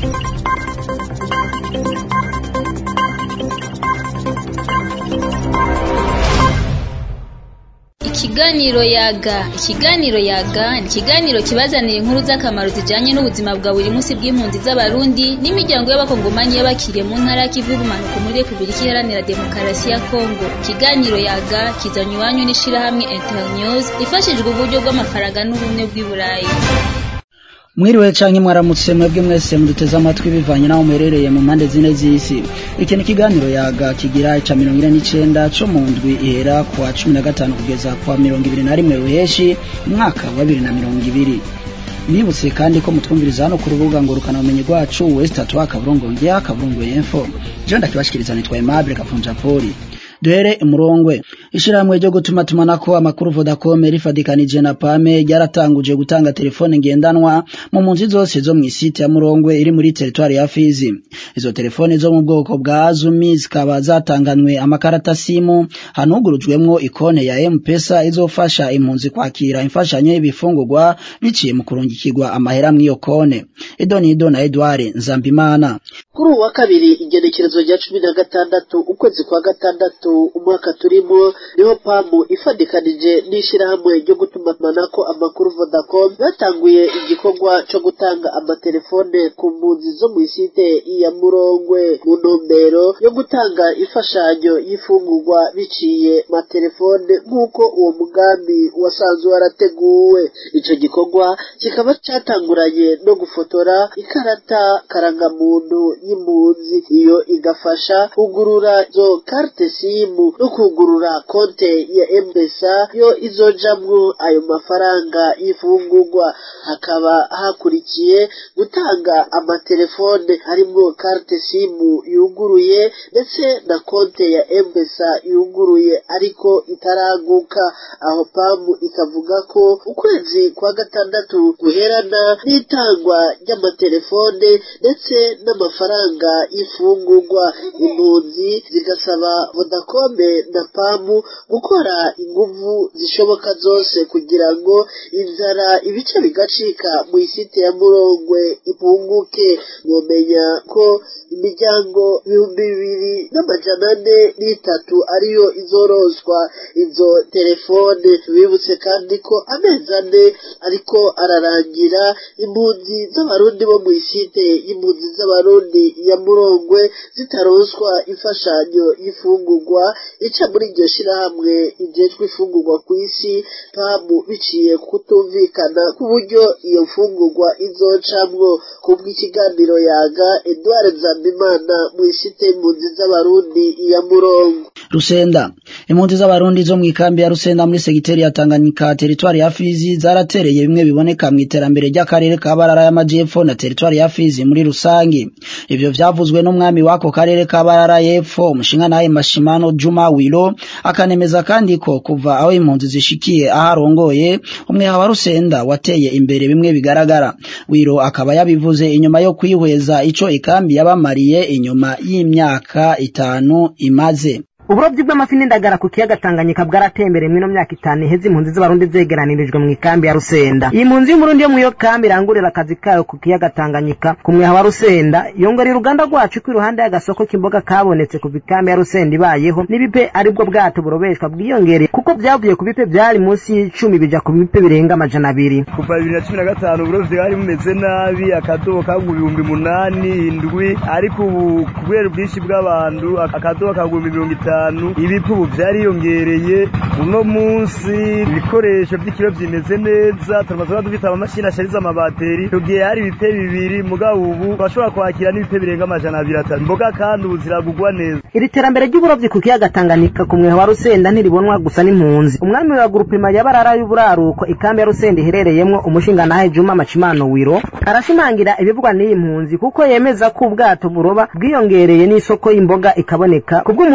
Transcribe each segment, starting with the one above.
Ikiganiro yaga ikiganiro yaga ni ikiganiro kibazanira inkuru z'akamaro zijanye n'ubuzima bwa buri munsi bw'impunzi z'abarundi n'imiryango y'abakongomani y'abakiriye mu ntara y'ikivu y'ubumanuko muri repubulika iharanira demokarasi ya kongo ikiganiro yaga kizanywa iwanyu n'ishirahamwe internews ifashijwe uburyo bw'amafaranga n'ubumwe bw'i burayi mwiriwe canke mwaramutse mwebwe mwese muduteze amatwi bivanye naho muherereye mu mpande zine z'isi iki ni ikiganiro yaga kigira ica mirongo ine n'icenda co mu ndwi ihera ku wa cumi na gatanu kugeza ku wa mirongo ibiri na rimwe ruheshi umwaka wa bibiri na mirongo ibiri nibutse kandi ko mutwumviriza hano ku rubuga ngurukana ubumenyi rwacu west atwa kaburungu ngya kaburungu info jewe ndakibashikiriza nitwa Aimable Kafunja Poli duhere imurongwe ishirahamwe ryo gutuma tumanako amakuru Vodacom rifadikanije na Pame ryaratanguje gutanga telefone ngendanwa mu mpunzi zose zo mu isite ya Murongwe iri muri teritwari ya Fizi izo telefone zo mu bwoko bwa Azumi zikaba zatanganwe amakarata simu hanugurujwemwo ikone ya M-Pesa izofasha impunzi kwakira imfashanyo y'ibifungurwa biciye mu kurungikirwa amahera mw'iyo kone Idonido na Edouard Nzambimana kuri uwa kabiri igenekerezo rya cumi na gatandatu ukwezi kwa gatandatu umwaka turimo niho pamu ifadikanije n'ishirahamwe ryo gutumanako amakuru Vodacom batanguye igikorwa co gutanga amatelefone ku mpunzi zo mw'isite ya Murongwe mu ntumbero yo gutanga imfashanyo y'ifungurwa biciye matelefone nk'uko uwo mugambi wasanzwe warateguwe ico gikorwa kikaba catanguranye no gufotora ikarata karangamuntu y'impunzi iyo igafasha kugurura zo carte simu no kugurura konte ya M-Pesa yo izojamwo ayo mafaranga y'ifungurwa hakaba hakurikiye gutanga amatelefone harimwo carte simu yuguruye ndetse na konte ya M-Pesa yuguruye ariko itaraguka aho pamu ikavuga ko ukwezi kwa gatandatu guherana n'itangwa ry'amatelefone ndetse n'amafaranga y'ifungurwa impunzi zigasaba Vodacom na pamu gukora inguvu zishoboka zose kugira ngo inzara ibice bigacika mu isite ya Murongwe ipunguke mwomenya ko imiryango ibihumbi bibiri n'amajana ane n'itatu ariyo izoroswa izo telefone tubibutse kandi ko amezi ane ariko ararangira impunzi z'abarundi bo mu isite y'impunzi z'abarundi ya Murongwe zitaronswa imfashanyo y'ifungurwa ica muri iryo shirahamwe ijejwe ifungurwa ku isi pamu biciye kutumvikana ku buryo iyo mfungurwa izocamwo kubw'ikiganiro yaga Edouard Nzambimana mu isite impunzi z'abarundi ya Murongo Rusenda impunzi z'abarundi zo mu ikambi ya Rusenda muri segiteri ya Tanganyika teritwari ya Fizi zaratereye bimwe biboneka mu iterambere ry'akarere ka Barara y'Amajepfo na teritwari ya Fizi muri rusangi ivyo vyavuzwe n'umwami wako karere ka Barara y'Epfo umushinga naye Mashimano Juma Wilo akanemeza kandi ko kuva aho impunzi zishikiye aharongoye umwe wa Rusenda wateye imbere bimwe bigaragara Wilo akaba yabivuze inyuma yo kwihweza ico ikambi yabamariye inyuma y'imyaka itanu imaze uburobyi bw'amafi n'indagara ku kiyaga Tanganyika bwaratembere mwino myaka itanu iheze impunzi z'abarundi zegeranirijwe mu ikambi ya Rusenda iyi mpunzi y'umurundi yo mu iyo kambi irangurira akazi kayo ku kiyaga Tanganyika ku mweha wa Rusenda yongera uruganda rwacu ko iruhande y'agasoko k'imboga kabonetse kuva ikambi ya Rusenda ibayeho n'ibipe aribwo bwato burobeshwa bwiyongereye kuko byavuye ku bipe byari munsi y'icumi bija ku bipe birenga amajana abiri kuva bibiri na cumi na gatanu uburovyi bwari bumeze nabi akadobo kagwa ibihumbi munani indwi ariko ubu kubera ubwinshi bw'abantu akadobo kagwa mirongo itanu ibipu ubu byariyongereye uno munsi ibikoresho by'ikiro bimeze neza turamaze dufite amamashini ashariza amabateri tugiye hari ibipe bibiri mugabo ubu bashobora kwakira n'ibipe birenga amajana abiri atatu imboga kandi ubu ziragugwa neza iri terambere ry'uburobyi ku kiyaga Tanganyika ku mweha wa Rusenda ntiribonwa gusa n'impunzi umwami wa grupema ya Barara y'uburaruko ikambi ya Rusenda iherereyemwo umushinga nahe Juma Machimano Wiro arashimangira ibivugwa n'iyi mpunzi kuko yemeza ko ubwato buroba bwiyongereye n'isoko y'imboga ikaboneka kubw'umuzo w'impunzi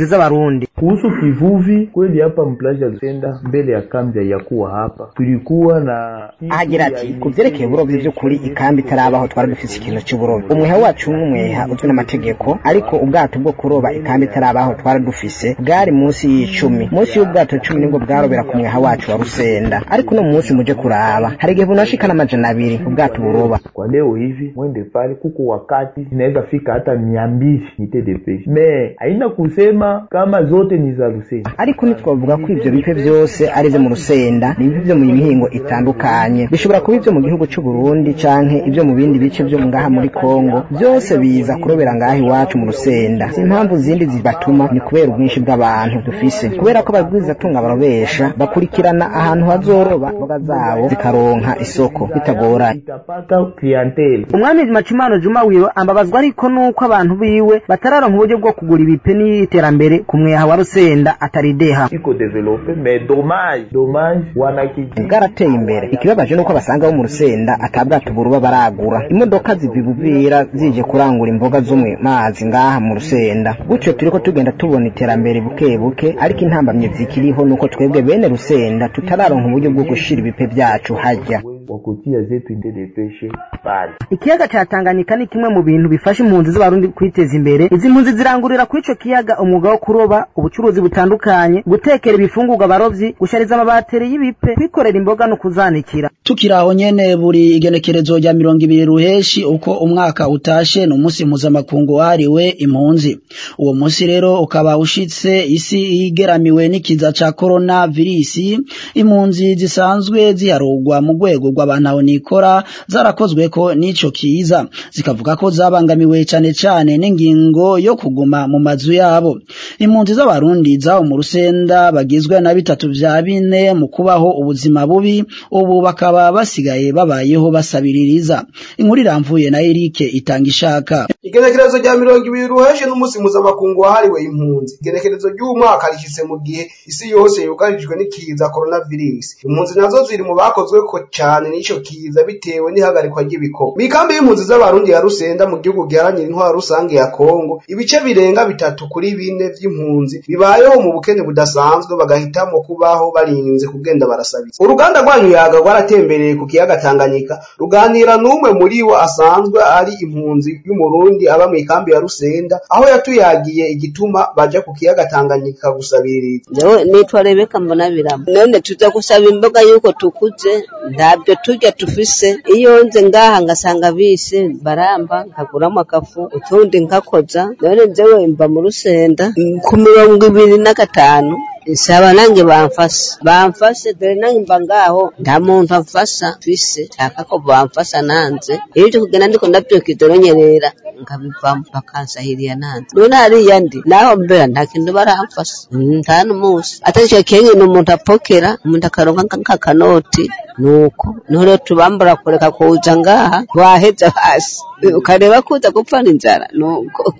impunzi z'abarundi kuhusu kivuvi kweli hapa mplaja Lusenda mbele ya kambi ya kuwa hapa tulikuwa na ahagira ati ku vyerekeye uburovyi vy'ukuri ikambi itarabaho twari dufise ikintu c'uburovyi umweha wacu n'umweha uzwi n'amategeko ariko ubwato bwo kuroba ikambi itarabaho twari dufise bwari munsi y'icumi munsi y'ubwato cumi nibwo bwarobera ku mweha wacu wa Rusenda ariko no munsi muje kuraba hari igihe bunashika n'amajana abiri ubwato buroba kwa leo hivi mwende pale kuko wakati inaweza fika hata mia mbili nite de peshe me haina kusema kama zote ni za Lusenda ariko ntitwavuga ko ivyo bipe vyose ari ivyo mu Rusenda ni ibipe vyo mu mihingo itandukanye bishobora kuba ivyo mu gihugu c'u Burundi canke ivyo mu bindi bice vyo ngaha muri Kongo vyose biza kurobera ngaha iwacu mu Rusenda si impamvu zindi zibatuma ni kubera ubwinshi bw'abantu dufise kubera ko ababwiriza tunga barobesha bakurikirana ahantu hazoroba mboga zabo zikaronka isoko bitagoranye itapata clientele umwami Macimano Juma Wiro ambabazwa ariko nuko abantu biwe batararonka uburyo bwo kugura ibipe n'iterambere ku mweha wa Rusenda atarideha iko develope mais dommage dommage wanakiji bwarateye imbere ikibabaje nuko basanga bo mu Rusenda atabwato buruba baragura imodoka ziva ibuvira zije kurangura imboga zo mu mazi ngaha mu Rusenda gutyo turiko tugenda tubona iterambere buke buke ariko intambamye zikiriho nuko twebwe bene Rusenda tutararonka uburyo bwo gushira ibipe vyacu hajya wakutia zetu inde de peshe pale ikiyaga ca Tanganyika ni kimwe mu bintu bifasha impunzi z'abarundi kwiteza imbere izi mpunzi zirangurira kuri ico kiyaga umwuga wo kuroba ubucuruzi butandukanye gutekera ibifungurwa abarovyi gushariza amabateri y'ibipe kwikorera imboga no kuzanikira tukiri aho nyene buri igenekerezo rya mirongo ibiri ruheshi uko umwaka utashe ni umunsi mpuzamakungu wahariwe impunzi uwo munsi rero ukaba ushitse isi igeramiwe n'ikiza ca corona virisi impunzi zisanzwe ziharugwa mu rwego rw'abantu aho nikora zarakozweko n'ico kiza zikavuga ko zabangamiwe cane cane n'ingingo yo kuguma mu mazu yabo impunzi z'abarundi zaho mu rusenda bagizwe na bitatu vya bine mu kubaho ubuzima bubi ubu bakaba basigaye babayeho basabiririza inkuru iramvuye na Eric itanga ishaka igenekerezo rya mirongo ibiri ruheshe n'umunsi mpuzamakungu wahariwe impunzi igenekerezo ry'uwu mwaka rishyitse mu gihe isi yose yugarijwe n'ikiza coronavirus impunzi nazo ziri mu bakozweko cane n'ico kiza bitewe n'ihagarikwa ry'ibikoko mikambi y'impunzi z'abarundi ya rusenda mu gihugu giharanira intwaro rusange ya kongo ibice birenga bitatu kuri bine vy'impunzi bibayeho mu bukene budasanzwe bagahitamo kubaho barinze kugenda barasabitsa uruganda rwanyu yaga rwaratembereye ku kiyaga tanganyika ruganira n'umwe muri bo asanzwe ari impunzi y'umurundi aba mu ikambi ya rusenda aho yatuyagiye igituma baja ku kiyaga tanganyika gusabiriza Jewe nitwa Rebeka Mbonabirama none tuza gusaba imboga yuko tukuze ntabyo turya tufise iyo nze ngaha ngasanga bise baramba nkaguramo akafu utundi nkakoza none jewe mba mu rusenda ku mirongo ibiri na gatanu nsaba nange bamfasa bamfase dore nange mba ngaho nta muntu amfasa twise nshaka ko bamfasa nanze iyo nje kugenda ndiko ndabyuka idoronyerera nkabivamo bakansahiriya nanze none hariya ndi naho mbera nta kintu baramfasa nta n'umunsi atari ico kenge umuntu apokera umuntu akaronka nk'akanoti nuko niho rero tubambura kureka kuza ngaha waheza hasi ukareba kuza gupfana inzara nuko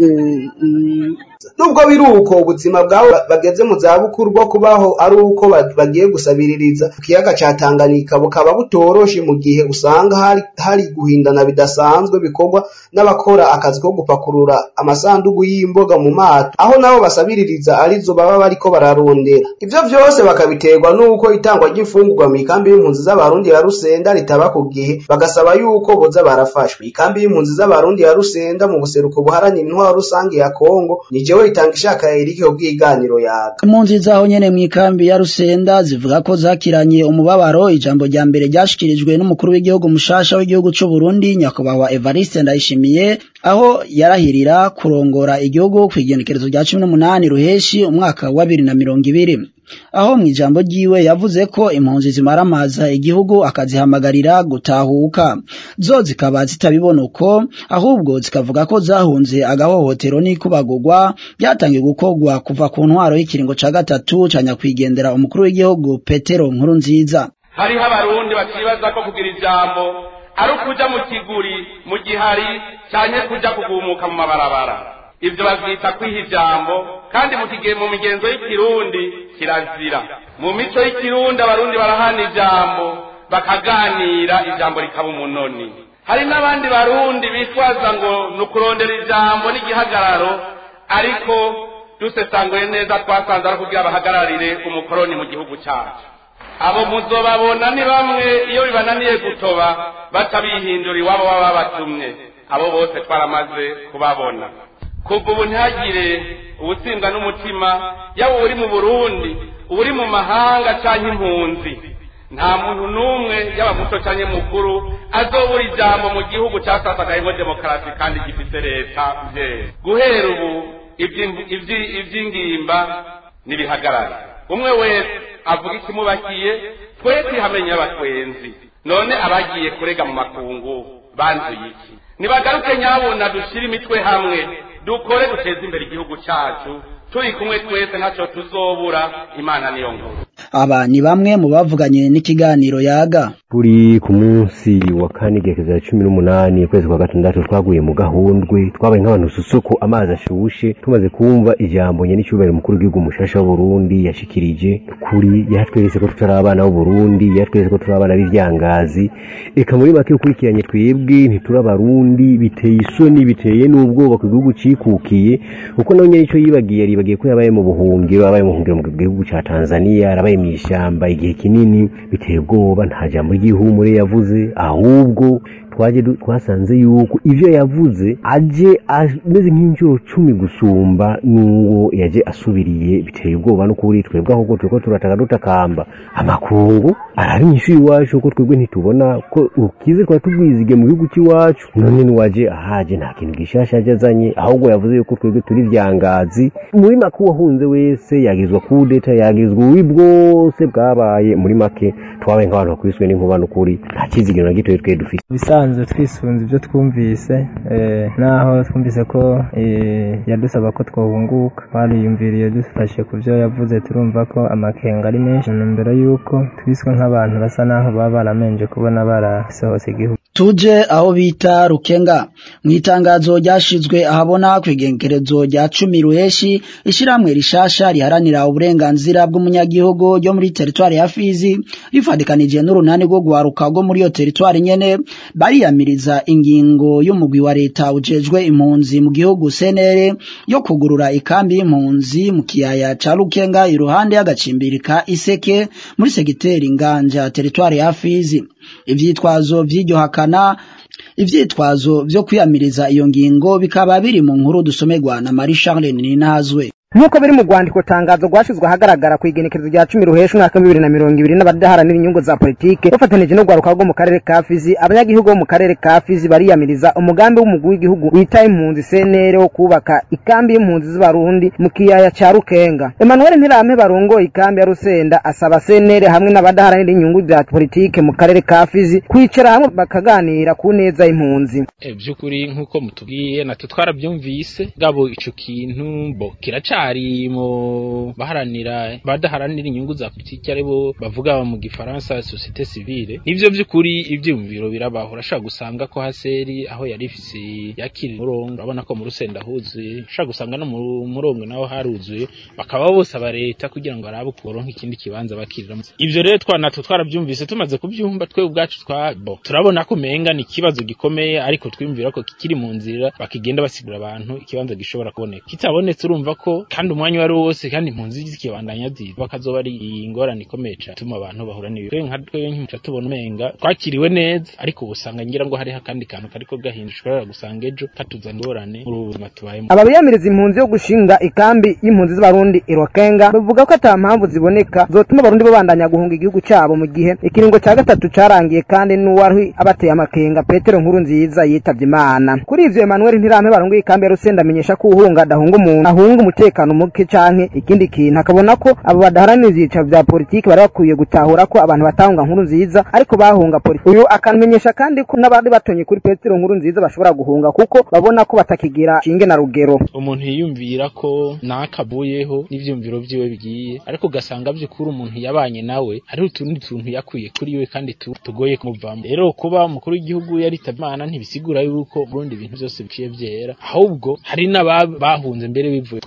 mm. nubwo biri uko ubuzima bwabo bageze mu zabukuru bwo kubaho ari uko ba- bagiye gusabiririza ku kiyaga ca Tanganyika bukaba butoroshe mu gihe usanga hari, hari guhindana bidasanzwe bikorwa n'abakora akazi ko gupakurura amasandugu y'imboga mu mato aho nabo basabiririza arizo baba bariko bararondera ivyo vyose bakabiterwa n'uko itangwa ry'imfungurwa mu ikambi y'impunzi z'abarundi ya Rusenda ritaba ku gihe bagasaba yuko boza barafashwa ikambi y'impunzi z'abarundi ya Rusenda mu buseruko buharanira intwaro rusange ya Kongo ni jewe itanga ishaka Eric ubwiganiro yaga impunzi zaho nyene mu ikambi ya Rusenda zivuga ko zakiranye umubabaro ijambo rya mbere ryashikirijwe n'umukuru w'igihugu mushasha w'igihugu c'u Burundi nyakubahwa Evariste Ndayishimiye aho yarahirira kurongora igihugu kw'igenekerezo rya 18 ruheshi umwaka wa 2020 aho mu ijambo ryiwe yavuze ko impunzi zimaramaza igihugu akazihamagarira gutahuka zo zikaba zitabibona uko ahubwo zikavuga ko zahunze agahohotero n'ikubagurwa byatangiye gukorwa kuva ku ntwaro y'ikiringo ca gatatu ca nyakwigendera umukuru w'igihugu Petero nkuru nziza hariho abarundi bakibaza ko kugira ijambo ari ukuja mu kiguri mu gihari canke kuja kugumuka mu mabarabara ivyo bavyita kwiha ijambo kandi mu kigihe mu migenzo y'ikirundi kirazira mu mico y'ikirundi abarundi barahana ijambo bakaganira ijambo rikaba umunoni hari n'abandi barundi bitwaza ngo ni ukurondera ijambo n'igihagararo ariko dusesanguye neza twasanze ari kugira bahagararire umukoroni mu gihugu cyacu abo muzobabona ni bamwe iyo bibananiye gutoba baca bihindura iwabo baba babatumye abo bose twaramaze kubabona kuva ubu ntihagire ubutsindwa n'umutima yaba uri mu burundi uri mu mahanga cyangwa impunzi nta muntu n'umwe yaba muto cyangwa mukuru azobura ijambo mu gihugu cyasasagayemo demokarasi kandi gifite leta byera guhera ubu iby'ingimba ntibihagarare umwe wese avuga ikimubakiye twe twihamenya abatwenzi none abagiye kurega mu makungu banzuye iki nibagaruke nyabuna dushyire imitwe hamwe dukore duteze imbere igihugu cyacu turi kumwe twese ntacyo tuzobura imana niyo nkuru aba ni bamwe mu bavuganye n'ikiganiro yaga turi ku munsi wa kane igerekezo ya cumi n'umunani ukwezi kwa gatandatu twaguye mu gahundwe twabaye nk'abantu susuko amazi ashushe tumaze kumva ijambo nyenicyubahiro umukuru w'igihugu mushasha w'uburundi yashikirije kuri yatweretse ko tutari abana b'uburundi yatweretse ko turi abana b'ivyangazi eka muri make ukurikiranye twebwe ntituri abarundi biteye isoni biteye n'ubwoba ku gihugu cikukiye kuko nawe nyenico yibagiye yaribagiye ko yabaye mu buhungiro yabaye mu buhungiro mu gihugu ca tanzania yarabaye mu ishyamba igihe kinini biteye ubwoba nta jambo ry'ihumure yavuze ahubwo twaje twasanze yuko ivyo yavuze aje ameze nk'inshuro cumi gusumba n'uwo yaje asubiriye biteye ubwoba no kuri twebwe ahubwo turiko turataka dutakamba amakungu arari inyishu iwacu ko twebwe ntitubona ko ukize twari tubwizige mu gihugu cy'iwacu none niwaje ahaje nta kintu gishasha aje azanye ahubwo yavuze yuko twebwe turi vyangazi muri make uwahunze wese yagizwa kudeta yagizwa ububi bwose bwabaye muri make twabaye nk'abantu bakubiswe n'inkuba n'ukuri nta kizigiro na gitoya twe dufite bisanzwe twisunze ibyo twumvise naho twumvise ko yadusaba ko twahunguka twariyumviriye dufashe ku byo yavuze turumva ko amakenga ari menshi mbere y'uko twiswe nk'abantu basa naho baba baramenje kubona barasohotse igihugu tuje aho bita rukenga mu itangazo ryashizwe ahabona ku igengerezo rya cumi ruheshi ishyirahamwe rishasha riharanira uburenganzira bw'umunyagihugu ryo muri teritwari ya fizi rifatikanije n'urunani rwo guharuka rwo muri iyo teritwari nyene bariyamiriza ingingo y'umugwi wa leta ujejwe impunzi mu gihugu senere yo kugurura ikambi y'impunzi mu kiyaya ca rukenga iruhande y'agacimbiri ka iseke muri segiteri nganja teritwari ya fizi ivyitwazo vy'iryo hakana ivyitwazo vyo kwiyamiriza iyo ngingo bikaba biri mu nkuru dusomerwa na Marie Charles Ninazwe nk'uko biri mu rwandiko tangazo rwashyizwe ahagaragara ku igenekerezo rya cumi ruhesha umwaka w'ibibiri na mirongo ibiri n'abadaharanira inyungu za politike bafatanije n'urwaruka rwo mu karere ka fizi abanyagihugu bo mu karere ka fizi bariyamiriza umugambi w'umugwi w'igihugu wita impunzi senere wo kubaka ikambi y'impunzi z'abarundi mu kiyaya ca rukenga emmanuel ntirame barongoye ikambi ya rusenda asaba senere hamwe n'abadaharanira inyungu za politike mu karere ka fizi kwicara hamwe bakaganira ku neza y'impunzi by'ukuri nk'uko mutubwiye natwe twarabyumvise gabo ico kintu bo kiraca hari mu baharanira badaharanira inyungu za politiki aribo bavuga mu gifaransa societe civile nivyo vy'ukuri ivyumviro birabaho urashobora gusanga ko haseri aho yari ifise yakira umurongo urabona ko mu rusenda huzuye ushobora gusanga no mu murongo naho haruzuye bakaba bose aba leta kugira ngo barabe ukuronka ikindi kibanza bakiriramo ivyo rero twanatwe twaravyumvise tumaze kuvyumva twe ubwacu twabo turabona ko umenga ni ikibazo gikomeye ariko twiyumvira ko kikiri mu nzira bakigenda basigura abantu ikibanza gishobora kuboneka kitabonetse urumva ko kandi umwanya wari wose kandi impunzi zikibandanya ziva bakazoba ari ingorane ikomeye cyane tuma abantu bahura n'ibibazo nka twe nk'umuca tubona umenga twakiriwe neza ariko ubusanga ngira ngo hariho akandi kantu kariko gahinduka ushobora gusanga ejo katuzana ingorane muri ubu buzima tubayemo aba biyamiriza impunzi yo gushinga ikambi y'impunzi z'abarundi irokenga bavuga ko ata mpamvu ziboneka zotuma abarundi babandanya guhunga igihugu cyabo mu gihe ikiringo cya gatatu carangiye kandi n'uwari abateye amakenga petero nkuru nziza yitavye imana kuri ivyo emmanuel ntirame barongoye ikambi ya rusenda amenyesha ko uhunga adahunga umuntu ahunga umutekano muke canke ikindi kintu akabona ko abo badaharanira ivyicaro vya politiki bari bakwiye gutahura ko abantu batahunga nkuru nziza ariko bahunga politiki uyu akamenyesha kandi ko n'abandi batonye kuri petero nkuru nziza bashobora guhunga kuko babona ko batakigira shinge na rugero umuntu yiyumvira ko nakabuyeho n'ivyumviro vyiwe bigiye ariko ugasanga vy'ukuri umuntu yabanye nawe hariho utundi tuntu yakwiye kuri we kandi tugoye kumuvamo rero kuba umukuru w'igihugu yaritavye imana ntibisigura yuko Burundi ibintu vyose biciye vyera ahubwo hari n'abahunze mbere bivuye kuri ico kuko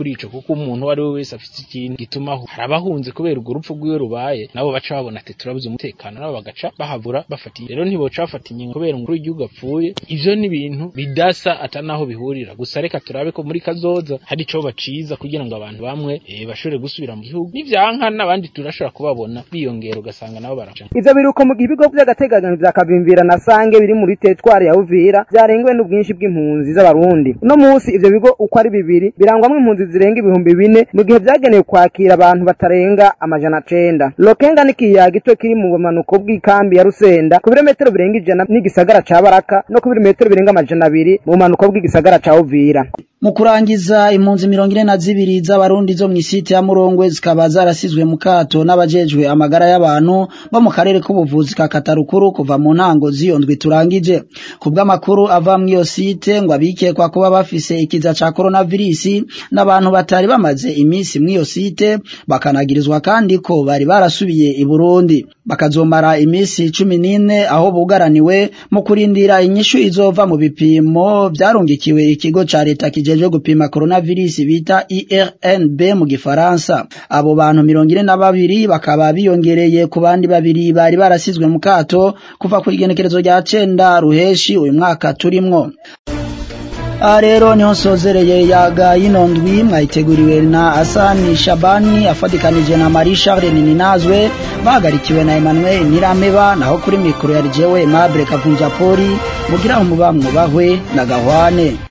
kuko umuntu uwo ari we wese afite ikintu gituma hari abahunze kubera urwo rupfu rw'iwe rubaye nabo baca babona ati turabuze umutekano nabo bagaca bahabura bafatiye rero ntiboca bafata ingingo kubera umukuru w'igihugu apfuye ivyo ni ibintu bidasa ata naho bihurira gusa reka turabe ko muri kazoza hari ico baciza kugira ngo abantu bamwe e, bashobore gusubira mu gihugu n'ivyanka n'abandi turashobora kubabona biyongera ugasanga nabo baraca ivyo biruko mu gihe ibigo vy'agateganyo vya Kavimvira na Sange biri muri teritwari ya Uvira vyarengewe n'ubwinshi bw'impunzi z'abarundi uno musi ivyo bigo uko ari bibiri birangwamwo impunzi zirenga ibihumbi bine mu gihe vyagenewe kwakira abantu batarenga amajana cenda Lokenga ni kiyaga gito kiri mu bumanuko bw'ikambi ya Rusenda ku birometero birenga ijana n'igisagara ca Baraka no ku birometero birenga amajana abiri mu bumanuko bw'igisagara ca Uvira mu kurangiza impunzi mirongo ine na zibiri z'abarundi zo mw'isite ya Murongwe zikaba zarasizwe mu kato n'abajejwe amagara y'abantu bo mu karere k'ubuvuzi ka Katarukuru kuva mu ntango z'iyo ndwi turangije ku bw'amakuru ava mw'iyo site ngo abikekwa kuba bafise ikiza ca coronavirus n'abantu batari bamaze iminsi mw'iyo site bakanagirizwa kandi ko bari barasubiye i Burundi bakazomara iminsi cumi n'ine aho bugaraniwe mu kurindira inyishu izova mu bipimo vyarungikiwe ikigo ca leta kijejwe gupima coronavirus bita IRNB mu gifaransa abo bantu mirongo ine na babiri bakaba biyongereye ku bandi babiri bari barasizwe mu kato kuva ku igenekerezo rya cenda ruheshi uyu mwaka turimwo aha rero niho nsozereye yaga yino ndwi mwayiteguriwe na asani shabani afatikanije na marie charles nininazwe bahagarikiwe na emmanuel nirameba naho kuri mikoro yari jewe aimable kavunja poli mugira umuba mwubahwe na gahwane